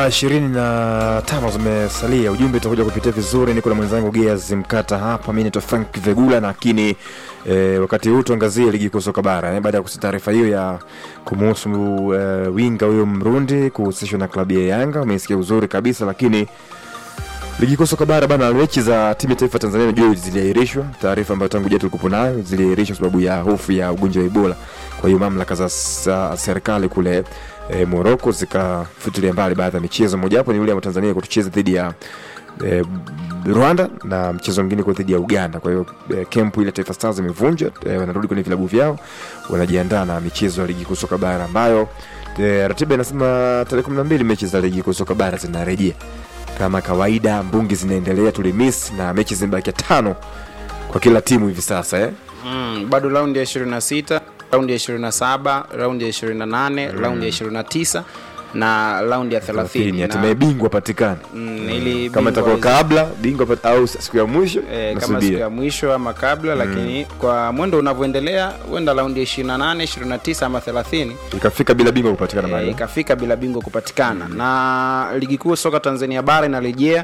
ishirini na tano zimesalia. Ujumbe utakuja kupitia vizuri. Niko na mwenzangu Gears Mkata hapa, mi naitwa Frank Vegula, lakini e, wakati huu tuangazie ligi kuu soka bara eh, baada ya kusikia taarifa hiyo ya kumuhusu e, winga huyo Mrundi kuhusishwa na klabu ya Yanga. Umesikia uzuri kabisa, lakini ligi kuu soka bara bana, mechi za timu ya taifa Tanzania najua ziliahirishwa, taarifa ambayo tangu jana tulikuwa nayo, ziliahirishwa sababu ya hofu ya ugonjwa wa Ebola. Kwa hiyo mamlaka za, za serikali kule e, Morocco zikafutilia mbali baadhi ya michezo, mojawapo ni yule wa Tanzania kutucheza dhidi ya e, Rwanda na mchezo mwingine kwa dhidi ya Uganda. Kwa hiyo e, kempu ile Taifa Stars imevunjwa, e, wanarudi kwenye vilabu vyao, wanajiandaa na michezo ya ligi kuu soka bara ambayo e, ratiba inasema tarehe 12 mechi za ligi kuu soka bara zinarejea kama kawaida. Mbungi zinaendelea, tulimiss na mechi zimebakia tano kwa kila timu hivi sasa eh? Mm, bado raundi ya 26, raundi ya 27, raundi ya 28, raundi ya 29 na raundi ya 30. Na- hatimaye bingwa patikane Mm, ili kama bingwa itakuwa hizi- kabla bingwa pat- au siku ya mwisho Eh, kama nasubiri. siku ya mwisho ama kabla lakini kwa mwendo unavyoendelea huenda raundi ya 28 29 ama 30 ikafika bila bingwa kupatikana eh, mahali ikafika bila bingwa kupatikana na ligi kuu soka tanzania bara inarejea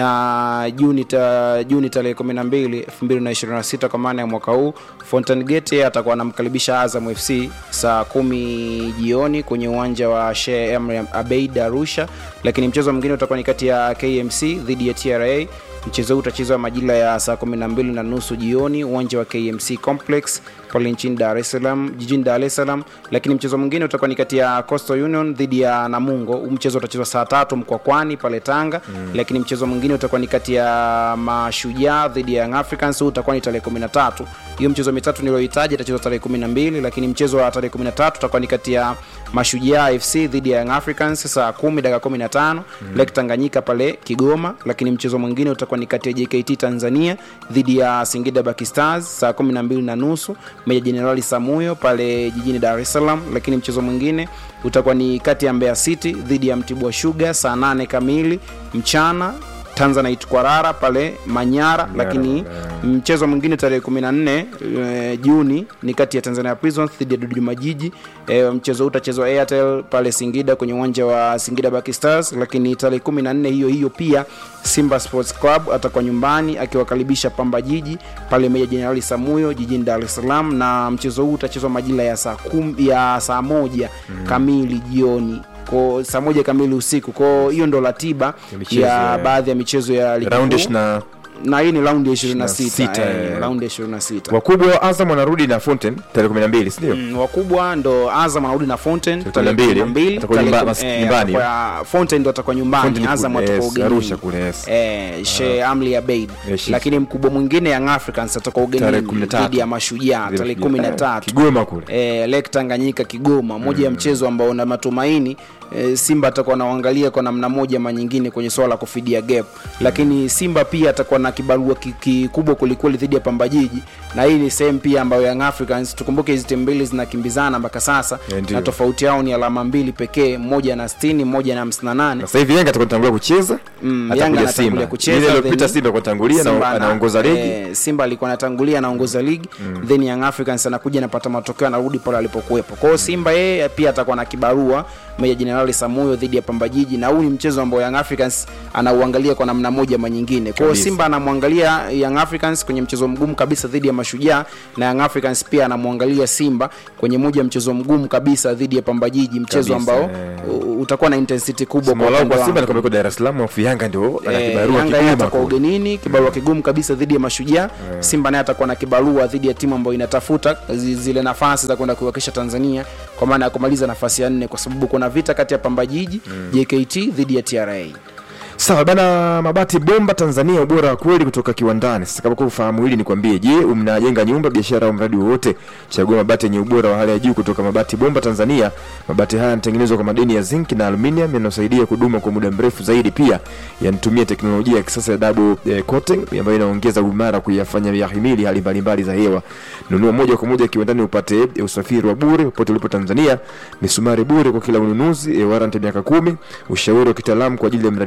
na juni ta, juni tarehe 12 2026 kwa maana ya mwaka huu fountain gate atakuwa anamkaribisha azam fc saa kumi jioni kwenye uwanja wa Sheikh Amri abeid arusha lakini mchezo mwingine utakuwa ni kati ya kmc dhidi ya tra mchezo huu utachezwa majira ya saa 12 na nusu jioni uwanja wa kmc complex pale nchini dar es salaam jijini dar es salaam lakini mchezo mwingine utakuwa ni kati ya coastal union dhidi ya namungo huu mchezo utachezwa saa tatu mkwakwani pale tanga mm. lakini mchezo mwingine utakuwa ni kati ya mashujaa dhidi ya Young africans huu utakuwa ni tarehe 13 hiyo mchezo mitatu niliyohitaji itachezwa tarehe 12 lakini mchezo wa tarehe 13 utakuwa ni kati ya mashujaa fc dhidi ya Young africans saa 10 dakika 15 mm. lake tanganyika pale kigoma lakini mchezo mwingine utakuwa ni kati ya jkt tanzania dhidi ya singida Black stars saa 12 na nusu meja jenerali samuyo pale jijini dar es salaam lakini mchezo mwingine utakuwa ni kati ya mbeya city dhidi ya mtibwa sugar saa 8 kamili mchana tanzanite kwarara pale manyara lakini mchezo mwingine tarehe 14 e, juni ni kati ya tanzania prisons dhidi ya dodoma jiji e, mchezo huu utachezwa airtel pale singida kwenye uwanja wa singida Black stars lakini tarehe 14 hiyo hiyo pia simba sports club atakuwa nyumbani akiwakaribisha pamba jiji pale meja jenerali samuyo jijini dar es salaam na mchezo huu utachezwa majira ya saa kum, ya saa moja mm. kamili jioni ko saa moja kamili usiku ko hiyo ndo ratiba Ya michezo ya ya- baadhi ya michezo ya ligi raundi kuu. ishirini na na hii ni raundi ya 26, 26 eh. eh, raundi ya 26 wakubwa wa Azam wanarudi na Fountain tarehe 12 si ndio? Mm, wakubwa ndo azam anarudi na fountain Tarehe tarehe 12, 12, atakuwa tarehe nyumba- kum- mas- eh, nyumbani. atakuwa- fountain ndo atakuwa nyumbani Fountain azam ku- atakuwa yes, ugenini Arusha kule, yes. eh, she amli ya beid Yes, yes. lakini mkubwa mwingine young africans atakuwa Tarehe ugenini 13. dhidi ya mashujaa tarehe Eh, 13 Kigoma kule eh, lake tanganyika kigoma moja ya mchezo ambao una matumaini eh, simba atakuwa anaangalia kwa namna moja ama nyingine kwenye swala la kufidia gap lakini simba pia atakuwa na kibarua ki- kikubwa kwelikweli dhidi ya pamba jiji na hii ni sehemu pia ambayo young africans tukumbuke hizi timu mbili zinakimbizana mpaka sasa Eh, ndio. na tofauti yao ni alama mbili pekee mmoja na 60 mmoja na 58 na sasa hivi Yanga atakuwa anatangulia kucheza Mm, atakuja Yanga Simba. anatangulia kucheza, Ile iliyopita then- Simba kwa tangulia Simba na ana- anaongoza ligi eh, simba alikuwa anatangulia anaongoza ligi mm. then young africans anakuja anapata matokeo anarudi pale alipokuwepo kwao simba yeye pia atakuwa na kibarua meja jenerali samuyo dhidi ya pamba jiji na huu ni mchezo ambao young africans anauangalia kwa namna moja ama nyingine kwao Kabisa. simba anamwangalia young africans kwenye mchezo mgumu kabisa dhidi ya mashujaa na young africans pia anamwangalia simba kwenye moja ya mchezo mgumu kabisa dhidi ya pamba jiji mchezo Kabisa, ambao eh. u- utakuwa na intensity kubwa kwa Simolau upande kwa Simba wangu. ni kwa Dar es Salaam afu Yanga ndio ana Eh, kibarua Yanga yeye kigoma atakuwa kule. ugenini kibarua kigumu kabisa dhidi ya mashujaa simba naye atakuwa na kibarua dhidi ya timu ambayo inatafuta zi- zile nafasi za kwenda kuiwakilisha tanzania kwa maana ya kumaliza nafasi ya nne kwa sababu kuna vita kati ya pamba jiji jkt dhidi ya tra Sawa bana, mabati bomba Tanzania, ubora wa kweli kutoka kiwandani. Sasa kama kwa ufahamu hili, nikwambie, je, mnajenga nyumba, biashara au mradi wowote? Chagua mabati yenye ubora wa hali ya juu kutoka Mabati Bomba Tanzania. Mabati haya yanatengenezwa kwa madini ya zinc na aluminium yanayosaidia kudumu kwa muda mrefu zaidi. Pia yanatumia teknolojia ya kisasa ya double eh, coating ambayo inaongeza uimara kuyafanya yahimili hali mbalimbali za hewa. Nunua moja kwa moja kiwandani upate eh, usafiri wa bure popote ulipo Tanzania, misumari bure kwa kila ununuzi, eh, warranty miaka kumi, ushauri wa kitaalamu kwa ajili ya mradi wako. Pia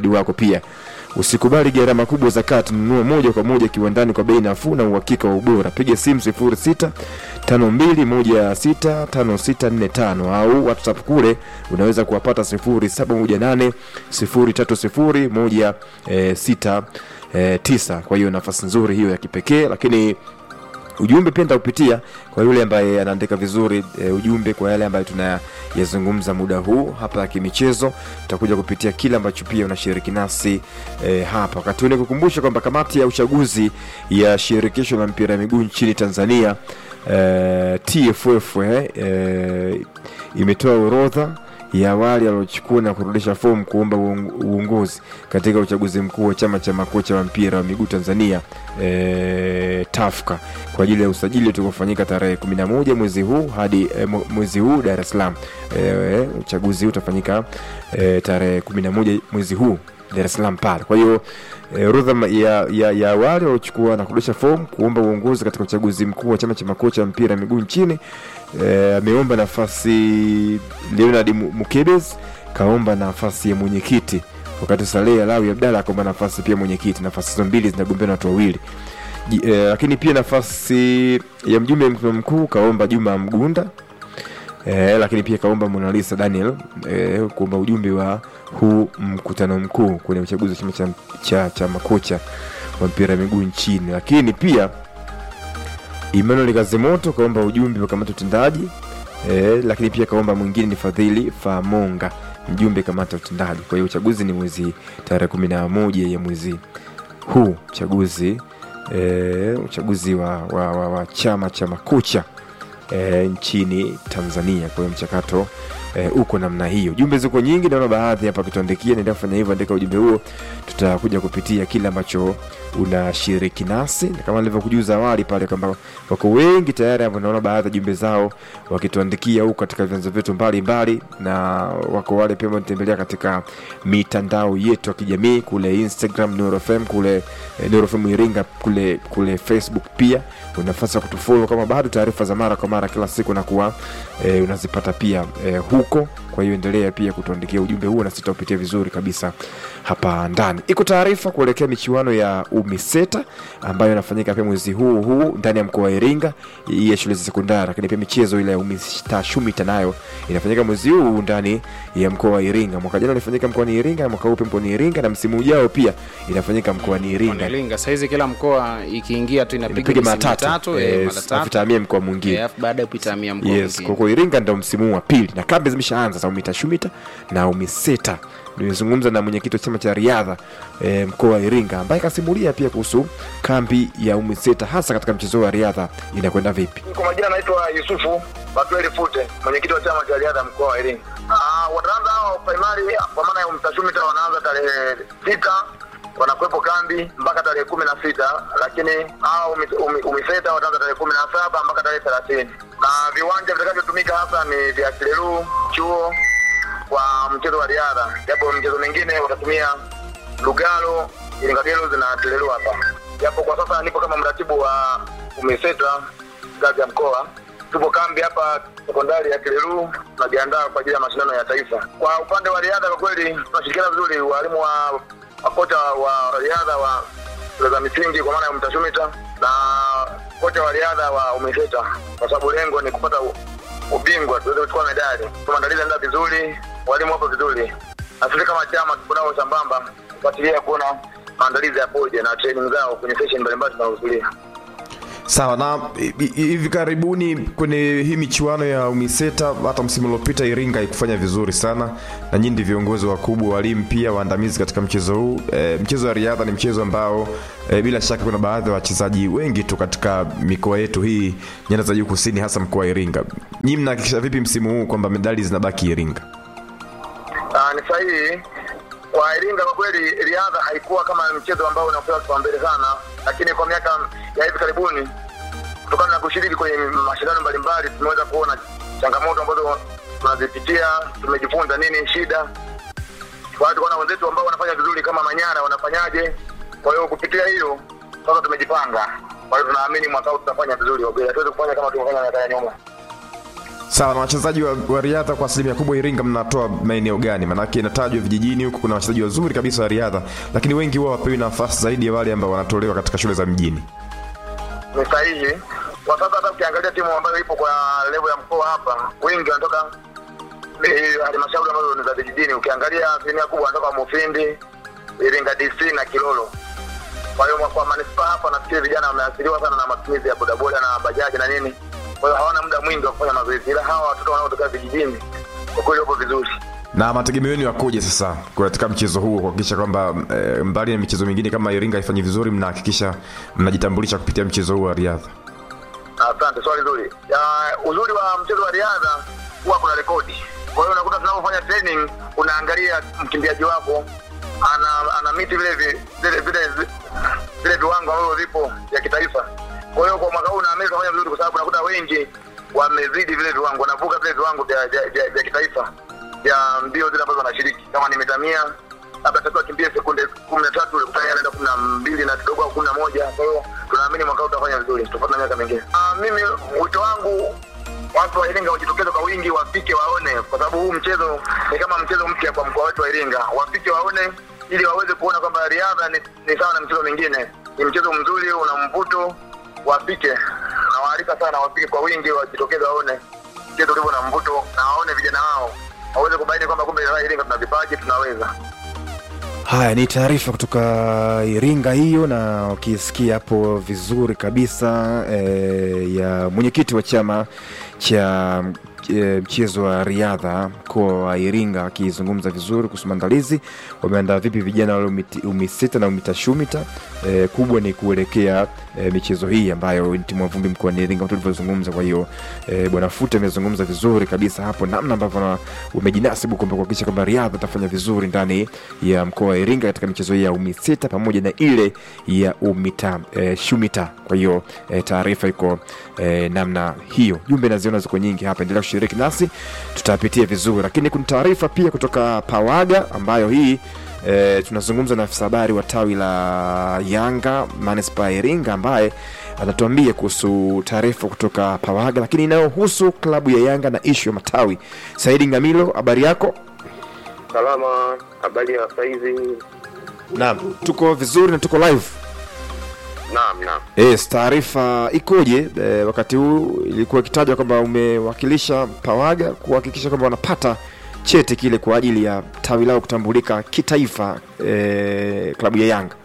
pia usikubali gharama kubwa za kati nunua moja kwa moja kiwandani kwa bei nafuu na uhakika wa ubora piga simu 06 5216 5645 au whatsapp kule unaweza kuwapata 0718 030 169 kwa hiyo nafasi nzuri hiyo ya kipekee lakini ujumbe pia nitaupitia kwa yule ambaye anaandika vizuri e, ujumbe kwa yale ambayo tunayazungumza muda huu hapa ya kimichezo tutakuja kupitia kile ambacho pia unashiriki nasi e, hapa wakati huu nikukumbusha kwamba kamati ya uchaguzi ya shirikisho la mpira wa miguu nchini tanzania e, tff eh, e, imetoa orodha ya wale waliochukua na kurudisha fomu kuomba uong- uongozi katika uchaguzi mkuu wa chama cha makocha wa mpira wa miguu Tanzania e, TAFCA kwa ajili ya usajili utakaofanyika tarehe 11 mwezi huu hadi e, mwezi huu Dar es Salaam. E, uchaguzi huu utafanyika e, tarehe 11 mwezi huu Dar es Salaam pale. Kwa hiyo e, orodha ya, ya, ya wale waliochukua na kurudisha fomu kuomba uongozi katika uchaguzi mkuu wa chama cha makocha wa mpira wa miguu nchini eh, ameomba nafasi Leonard Mu- Mukebes kaomba nafasi ya mwenyekiti wakati Saleh Alawi Abdalla akaomba nafasi pia mwenyekiti. Nafasi hizo mbili zinagombea na watu wawili. Ji- eh, lakini pia nafasi ya mjumbe mkutano mkuu kaomba Juma Mgunda eh, lakini pia kaomba Monalisa Daniel eh, kuomba ujumbe wa huu mkutano mkuu kwenye uchaguzi wa chama cha, cha, cha makocha wa mpira wa miguu nchini, lakini pia Emmanuel Kazimoto kaomba ujumbe wa kamati ya utendaji eh, lakini pia kaomba mwingine ni Fadhili Famonga mjumbe kamati ya utendaji. Kwa hiyo uchaguzi ni mwezi tarehe kumi na moja ya mwezi huu uchaguzi eh, uchaguzi wa, wa, wa, wa chama cha makocha e, nchini Tanzania. Kwa hiyo mchakato e, uko namna hiyo. Jumbe ziko nyingi, naona baadhi hapa kutuandikia. Naendelea kufanya hivyo, andika ujumbe huo, tutakuja kupitia kile ambacho unashiriki nasi, na kama nilivyokujuza awali pale kwamba wako wengi tayari ambao naona baadhi ya jumbe zao wakituandikia huko katika vyanzo vyetu mbalimbali, na wako wale pia wanatembelea katika mitandao yetu ya kijamii kule Instagram Nuru FM, kule eh, Nuru FM Iringa, kule kule Facebook pia una nafasi ya kutufollow kama bado taarifa za mara kwa mara kila siku na kuwa e, unazipata pia e, huko kwa hiyo endelea pia kutuandikia ujumbe huo na sitaupitia vizuri kabisa hapa ndani iko taarifa kuelekea michuano ya umiseta ambayo inafanyika pia mwezi huu huu ndani ya mkoa wa iringa hii ya shule za sekondari lakini pia michezo ile ya umistashumita nayo inafanyika mwezi huu huu ndani ya mkoa wa iringa mwaka jana ilifanyika mkoani iringa na mwaka huu pia mkoani iringa na msimu ujao pia inafanyika mkoani iringa Iringa sahizi kila mkoa ikiingia tu inapiga inapiga misimu mara tatu mitatu eh, eh, mara tatu afitamia mkoa mwingine Eh, alafu baada ya kuitamia mkoa yes mwingine. kwa kwa iringa ndo msimu wa pili na kambi zimeshaanza za umitashumita na umiseta nimezungumza na mwenyekiti wa chama cha riadha e, mkoa wa iringa ambaye kasimulia pia kuhusu kambi ya umiseta hasa katika mchezo wa riadha inakwenda vipi Kwa majina naitwa Yusufu Batweli Fute, mwenyekiti wa chama cha riadha mkoa wa Iringa. Ah, wataanza hao primary kwa maana ya umtashumita wanaanza tarehe sita wanakuwepo kambi mpaka tarehe kumi na sita lakini hao umi- umi- umiseta wataanza tarehe kumi na saba mpaka tarehe thelathini na viwanja vitakavyotumika hasa ni vya Kilelu chuo kwa mchezo wa riadha, japo mchezo mingine watatumia Lugalo, Iringa Girls na Kilelu hapa, japo kwa sasa nipo kama mratibu wa umiseta ngazi ya mkoa. Tupo kambi hapa sekondari ya Kilelu, tunajiandaa kwa ajili ya mashindano ya taifa. Kwa upande wa riadha, kwa kweli tunashirikiana vizuri, walimu wa makocha wa riadha wa shule za misingi kwa maana ya mtashumita na kocha wa riadha wa umeseta, kwa sababu lengo ni kupata u- ubingwa, tuweze kuchukua medali. Maandalizi yanaenda vizuri, walimu wapo vizuri, na sisi kama chama tupo nao sambamba kufuatilia kuona maandalizi yapoje na training zao kwenye session mbalimbali tunazohudhuria. sawa na hi- hi- hivi karibuni kwenye hii michuano ya umiseta hata msimu uliopita iringa haikufanya vizuri sana na nyinyi ndi viongozi wakubwa walimu pia waandamizi katika mchezo huu e, mchezo wa riadha ni mchezo ambao e, bila shaka kuna baadhi ya wachezaji wengi tu katika mikoa yetu hii nyanda za juu kusini hasa mkoa wa iringa nyinyi mnahakikisha vipi msimu huu kwamba medali zinabaki iringa Ah, ni sahihi kwa Iringa. Kwa kweli riadha haikuwa kama mchezo ambao unapewa kipaumbele sana, lakini kwa miaka ya hivi karibuni, kutokana na kushiriki kwenye mashindano mbalimbali, tumeweza kuona changamoto ambazo tunazipitia, tumejifunza nini shida. Kwa hiyo tukaona wenzetu ambao wanafanya vizuri kama Manyara wanafanyaje. Kwa hiyo kupitia hilo sasa tumejipanga. Kwa hiyo tunaamini mwaka huu tutafanya vizuri, kwa kweli hatuwezi kufanya kama tulivyofanya miaka ya nyuma. sawa na wachezaji wa, wa riadha kwa asilimia kubwa iringa mnatoa maeneo gani maanake inatajwa vijijini huku kuna wachezaji wazuri kabisa wa riadha lakini wengi huwa wapewi nafasi zaidi ya wale ambao wanatolewa katika shule za mjini ni sahihi kwa sasa. Hata ukiangalia timu ambayo ipo kwa level ya mkoa hapa, wengi wanatoka eh, halmashauri ambazo ni za vijijini. Ukiangalia asilimia kubwa wanatoka Mufindi, Iringa DC na Kilolo. Kwa hiyo kwa manispaa hapa, nafikiri vijana wameathiriwa sana na matumizi ya bodaboda na bajaji na nini, kwa hiyo hawana muda mwingi wa kufanya mazoezi, ila hawa watoto wanaotoka vijijini kwa kweli wapo vizuri. na mategemeo yenu yakoje sasa katika mchezo huu kuhakikisha kwamba e, mbali na michezo mingine kama iringa haifanyi vizuri mnahakikisha mnajitambulisha kupitia mchezo huu wa riadha Asante, swali zuri. Ya, uzuri wa mchezo wa riadha huwa kuna rekodi. Kwa hiyo unakuta tunapofanya training, unaangalia mkimbiaji wako ana ana miti vile vi- vile vile vile viwango ambavyo vipo vya kitaifa. Kwa hiyo kwa mwaka huu naamini tutafanya vizuri, kwa sababu unakuta wengi wamezidi vile viwango, wanavuka vile viwango vya vya, vya, vya kitaifa vya mbio zile ambazo wanashiriki, kama ni mita mia labda takiwa akimbie sekunde kumi na tatu ulikutana anaenda kumi na mbili na kidogo au kumi na moja kwa hiyo tunaamini mwaka huu tutafanya vizuri tofauti na miaka mingine Ah, mimi wito wangu watu wa iringa wajitokeze kwa wingi wafike waone kwa sababu huu mchezo ni kama mchezo mpya kwa mkoa wetu wa iringa wafike waone ili waweze kuona kwamba riadha ni, ni sawa na michezo mingine ni mchezo mzuri una mvuto wafike nawaalika sana wafike kwa wingi wajitokeze waone mchezo ulivyo na mvuto na waone vijana wao waweze kubaini kwamba kumbe iringa tuna vipaji tunaweza haya ni taarifa kutoka iringa hiyo na ukisikia hapo vizuri kabisa e, ya mwenyekiti wa chama cha e, mchezo wa riadha mkoa wa iringa akizungumza vizuri kuhusu maandalizi wameandaa vipi vijana wale umiti- umisita na umitashumita e, kubwa ni kuelekea e, michezo hii ambayo ni timu ya vumbi mkoani iringa kama tulivyozungumza kwa hiyo e, bwana fute amezungumza vizuri kabisa hapo namna ambavyo na- wamejinasibu kwamba kuhakikisha kwamba riadha itafanya vizuri ndani ya mkoa wa iringa katika michezo hii ya umisita pamoja na ile ya umita e, shumita kwa hiyo e, taarifa iko e, namna hiyo jumbe naziona ziko nyingi hapa endelea kushiriki nasi tutapitia vizuri lakini kuna taarifa pia kutoka pawaga ambayo hii E, tunazungumza na afisa habari wa tawi la Yanga manispaa ya Iringa ambaye anatuambia kuhusu taarifa kutoka Pawaga, lakini inayohusu klabu ya Yanga na ishu ya matawi. Saidi Ngamilo, habari yako? Salama, habari ya saizi? Naam, tuko vizuri na tuko live. Naam, naam. Yes, taarifa ikoje? E, wakati huu ilikuwa ikitajwa kwamba umewakilisha Pawaga kuhakikisha kwamba wanapata cheti kile kwa ajili ya tawi lao kutambulika kitaifa, e, klabu ya Yanga.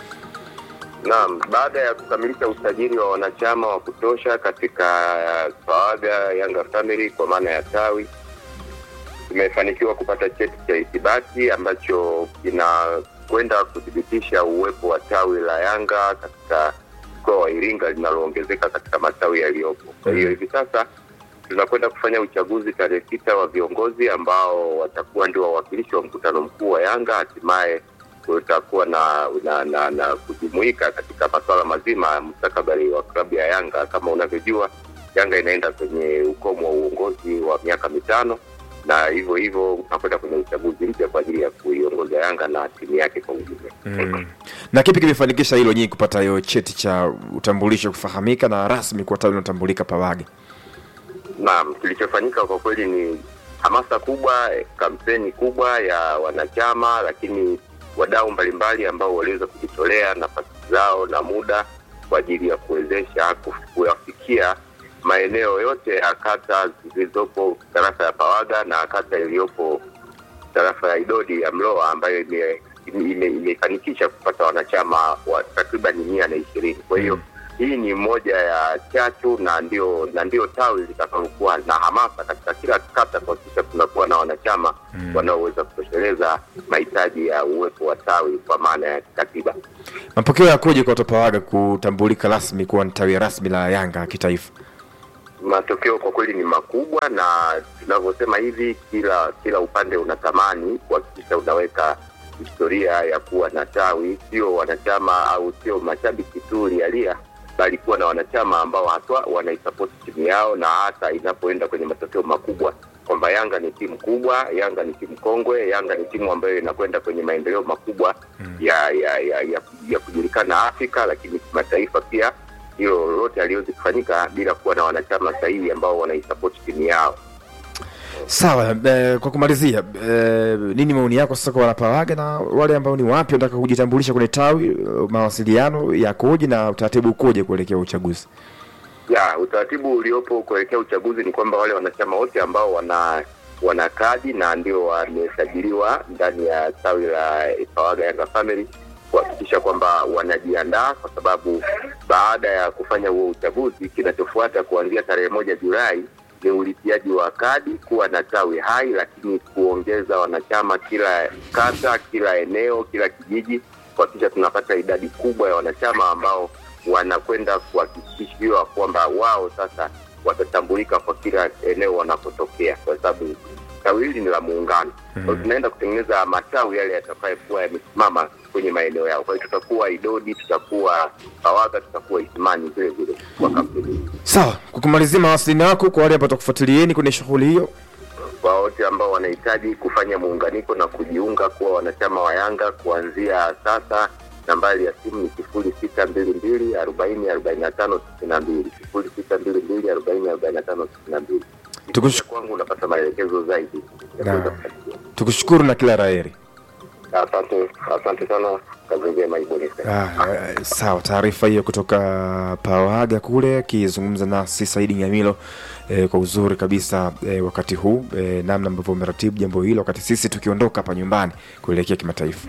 Naam, baada ya kukamilisha usajili wa wanachama wa kutosha katika Pawaga Yanga Family kwa maana ya tawi, tumefanikiwa kupata cheti cha ithibati ambacho kinakwenda kuthibitisha uwepo wa tawi la Yanga katika mkoa wa Iringa linaloongezeka katika matawi yaliyopo. Kwa hiyo hivi sasa tunakwenda kufanya uchaguzi tarehe sita wa viongozi ambao watakuwa ndio wawakilishi wa mkutano mkuu wa Yanga. Hatimaye kutakuwa na na, na, na kujumuika katika masuala mazima ya mustakabali wa klabu ya Yanga. Kama unavyojua, Yanga inaenda kwenye ukomo wa uongozi wa miaka mitano na hivyo hivyo tunakwenda kwenye uchaguzi mpya kwa ajili ya kuiongoza Yanga na timu yake kwa ujumla. Mm. Na kipi kimefanikisha hilo nyinyi kupata hiyo cheti cha utambulisho kufahamika na rasmi kuwa tawi linatambulika Pawaga? Naam, kilichofanyika kwa kweli ni hamasa kubwa, eh, kampeni kubwa ya wanachama, lakini wadau mbalimbali ambao waliweza kujitolea nafasi zao na muda kwa ajili ya kuwezesha kuf- kuyafikia maeneo yote ya kata zilizopo tarafa ya Pawaga na kata iliyopo tarafa ya Idodi ya Mloa ambayo ime- ime- imefanikisha kupata wanachama wa takriban mia na ishirini. Kwa hiyo hii ni moja ya chachu na ndio na ndio tawi litakalokuwa na hamasa katika kila kata kuhakikisha tunakuwa na wanachama wanaoweza kutosheleza mahitaji ya uwepo wa tawi kwa maana ya kikatiba. Mapokeo yakoje kwa watu wa Pawaga kutambulika rasmi kuwa ni tawi rasmi la Yanga kitaifa? matokeo kwa kweli ni makubwa na tunavyosema hivi kila kila upande unatamani kuhakikisha unaweka historia ya kuwa na tawi sio wanachama au sio mashabiki tu lialia bali kuwa na wanachama ambao haswa wanaisapoti timu yao na hata inapoenda kwenye matokeo makubwa kwamba yanga ni timu kubwa yanga ni timu kongwe yanga ni timu ambayo inakwenda kwenye maendeleo makubwa ya ya ya, ya, ya kujulikana afrika lakini kimataifa pia hilo lolote haliwezi kufanyika bila kuwa na wanachama sahihi ambao wanaisapoti timu yao. Sawa, eh, kwa kumalizia eh, nini maoni yako sasa kwa wanapawaga na wale ambao ni wapya wanataka kujitambulisha kwenye tawi? eh, Mawasiliano yakoje na utaratibu ukoje kuelekea uchaguzi? ya utaratibu uliopo kuelekea uchaguzi ni kwamba wale wanachama wote ambao wana wana kadi na ndio wamesajiliwa ndani ya tawi la Pawaga Yanga Family kuhakikisha kwamba wanajiandaa, kwa sababu baada ya kufanya huo uchaguzi, kinachofuata kuanzia tarehe moja Julai ni ulipiaji wa kadi, kuwa na tawi hai, lakini kuongeza wanachama kila kata, kila eneo, kila kijiji, kuhakikisha tunapata idadi kubwa ya wanachama ambao wanakwenda kuhakikishiwa kwamba wao sasa watatambulika kwa kila eneo wanapotokea, kwa sababu tawi hili ni la muungano. Kwa hiyo tunaenda kutengeneza matawi yale yatakayokuwa yamesimama kwenye maeneo yao. Kwa hiyo tutakuwa Idodi, tutakuwa Pawaga, tutakuwa Isimani vile vile kwa kampuni. Sawa, kwa kumalizia mawasiliano yako kwa wale ambao watakufuatilieni kwenye shughuli hiyo. Kwa wote ambao wanahitaji kufanya muunganiko na kujiunga kuwa wanachama wa Yanga kuanzia sasa, nambari ya simu ni sifuri sita mbili mbili arobaini arobaini na tano sitini na mbili sifuri sita mbili mbili arobaini arobaini na tano sitini na mbili. Tukush- kwangu unapata maelekezo zaidi ya Na- kuweza kufuatilia. Tukushukuru na kila laheri. Asante, asante sana, kazi njema ibonisa. Ah, eh, sawa, taarifa hiyo kutoka Pawaga kule akizungumza nasi Saidi Nyamilo eh, kwa uzuri kabisa eh, wakati huu eh, namna ambavyo umeratibu jambo hilo wakati sisi tukiondoka hapa nyumbani kuelekea kimataifa.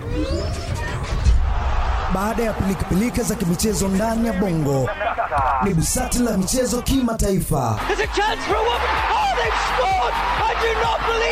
Baada ya pilikapilika za kimichezo ndani ya bongo, ni busati la michezo kimataifa. There's a chance for a woman. Oh, they've scored! I do not believe